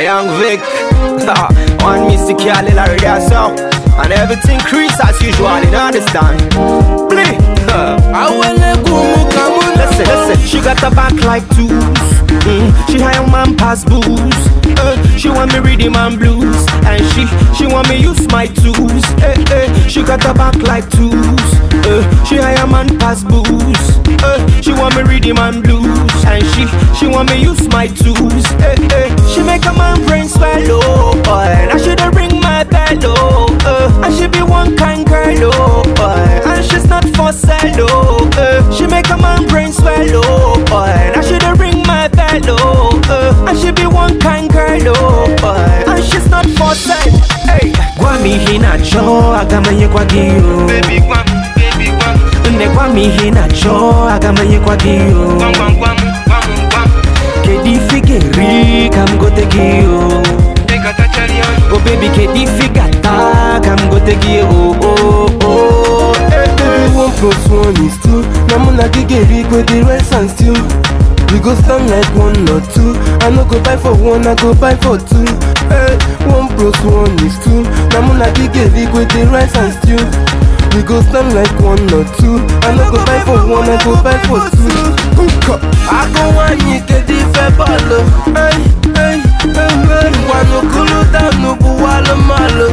young Vic. One Mr. Cali Larry that's all. And everything creeps as usual, you understand? Play. awele gumu kamu Listen, listen, she got a back like tools. Mm, she high on man pass booze. Uh, she want me reading man blues, and she she want me use my tools. Eh, eh, she got a back like tools. Uh, she high on man pass booze. Uh, she want me reading man blues, and she she want me use my tools. Eh, eh, she make a man brain swallow. Boy, I shoulda ring my bell. Oh, uh, I should be one kind girl. Oh, boy, and she's not for sale. Oh, uh, she make a man brain swallow. Boy, I shoulda ring my bell. Oh, uh, I should be one kind girl. Oh, boy, and she's not for sale. Hey, gwa mi hinacho agamanye kwa giyo. baby gwam baby gwam Nne gwa mi hinacho agamanye kwa giyo. gwam gwam gwam gwam gwam Kedi figeri kam gote giyo. Take a touch of the Oh baby, kedi figata kam gote giyo. Oh oh oh. Eh, eh. Baby, one plus one is two. Now I'm not get big with the rest and still. We go stand like one or two. I no go buy for one, I go buy for two. Hey, one plus one is two. Now I'm not get big with the rest and still. We go stand like one or two. I no go buy for one, I go buy for two. Hookah. I go one, you get the fair ball. Hey, hey, hey, hey. Wano kulu danu buwalo malo.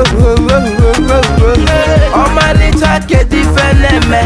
Ọmalịcha kedu ife na-eme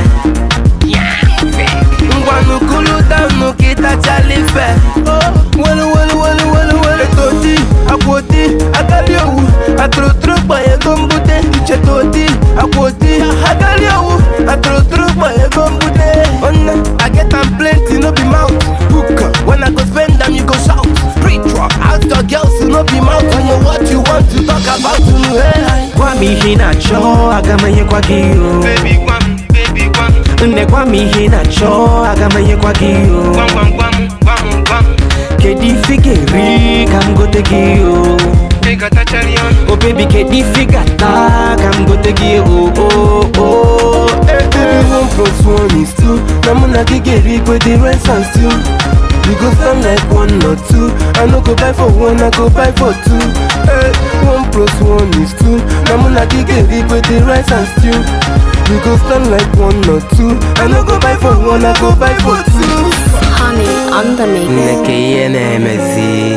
ngwanukulu danu kitachalife welu welu welu welu welu etoti akwoti agali owu aturuturu gba ego mbute ichetoti akwoti agali owu aturuturu gba ego mbute Nne, I get am plenty no be mouth Hookah. when I go spend am you go shout spiritual out your girls no be mouth I know what you want to talk about hey, Gwa mi hinacho agamanye kwa giyo. baby gwam baby gwam Nne gwa mi hinacho agamanye kwa giyo. gwam gwam gwam gwam gwam Kedi figeri kam gote giyo. Take a touch of the Oh baby, kedi figata kam gote giyo. Oh oh oh. Eh, eh. Baby, one plus one is two. Now I'm not get big with the rest and still. We go stand like one or two. I no go buy for one, I go buy for two. Hey, one plus one is two. Now I'm not get big with the rest and still. We go stand like one or two. I no go buy for one, I go buy for two. Honey on the mix. Nneke ihe na-emezi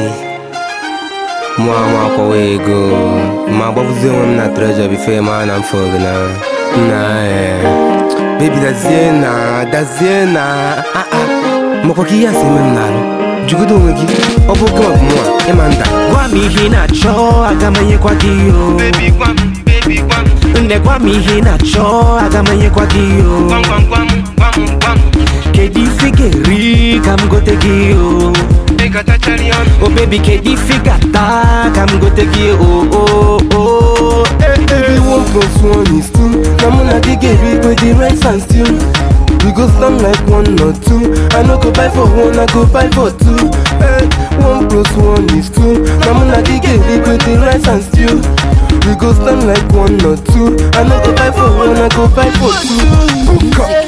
mụ amakwawa ego ma gbapụzi onwe m na trejọ bife ma na mfe oge na na eh. bebi dazie na dazie na ah, ah. makwa ka ihe a si eme m n'alụ jugodo onwe gị ọ bụ oke ma bụ mụnwa ịma nda Gwa mi hinacho agamanye kwa giyo. baby gwam baby gwam Nne gwa mi hinacho agamanye kwa giyo. gwam gwam gwam gwam gwam Kedi figeri kam gote giyo. Take a touch of the Oh baby, kedi figata kam gote giyo. Oh oh oh. Eh, eh. Baby, one plus one is two. Now I'm not get big with the rest and still. We go stand like one or two. I no go buy for one, I go buy for two. Hey, one plus one is two. Now I'm not get big with the rest and still. We go stand like one or two. I no go buy for one, I go buy for two. Hookah.